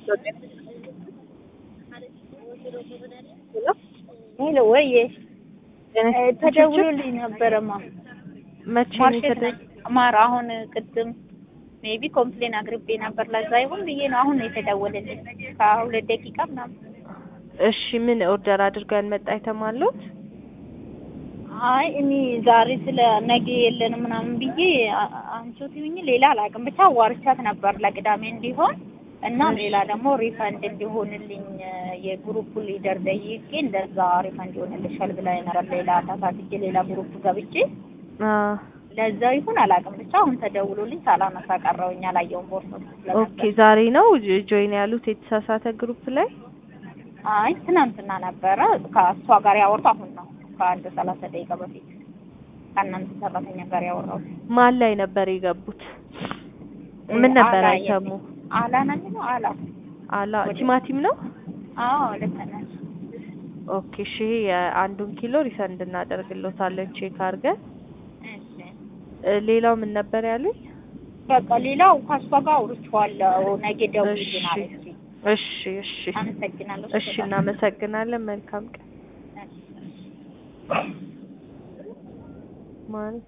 ሄሎ ወይዬ ተደውሎልኝ ነበረማ መቼ ነው ማርኬት የተደ ነኝ ማር አሁን ቅድም ሜቢ ኮምፕሌን አቅርቤ ነበር ለዛ ይሁን ብዬ ነው አሁን ነው የተደወለልኝ ከሁለት ደቂቃ ምናምን እሺ ምን ኦርደር አድርገው ያልመጣ አይተም አለዎት? አይ እኔ ዛሬ ስለ ነገ የለንም ምናምን ብዬ አ- አንቺ ትይኝ ሌላ አላውቅም ብቻ አዋርቻት ነበር ለቅዳሜ እንዲሆን እና ሌላ ደግሞ ሪፈንድ እንዲሆንልኝ የግሩፕ ሊደር ጠይቄ እንደዛ ሪፈንድ ይሆንልሻል ብላኝ ነበር ሌላ ተሳስቼ ሌላ ግሩፕ ገብቼ አ ለዛ ይሁን አላውቅም ብቻ አሁን ተደውሎልኝ ሳላነሳ ቀረሁኝ አላየሁም ቦርሳ ውስጥ ኦኬ ስለነበር ዛሬ ነው ጆ- ጆይን ያሉት የተሳሳተ ግሩፕ ላይ? አይ ትናንትና ነበረ ከእሷ ጋር ያወራሁት አሁን ነው ከአንድ ሰላሳ ደቂቃ በፊት ከእናንተ ሰራተኛ ጋር ያወራሁት ማን ላይ ነበር የገቡት? ምን ነበር አላ አይተሙ? አላ ነኝ ነው አላ አላ ወደ- ቲማቲም ነው? አዎ ልክ ነሽ ኦኬ እሺ ይሄ የአንዱን ኪሎ ሪፈንድ እናደርግልዎታለን ቼክ አድርገን። እሺ እ ሌላው ምን ነበር ያሉኝ? በቃ ሌላው ከእሷ ጋር አውርቼዋለሁ ነገ ደውዪልኝ እሺ አለችኝ እሺ እሺ አመሰግናለሁ እሺ እናመሰግናለን። መልካም ቀን እሺ። ማለት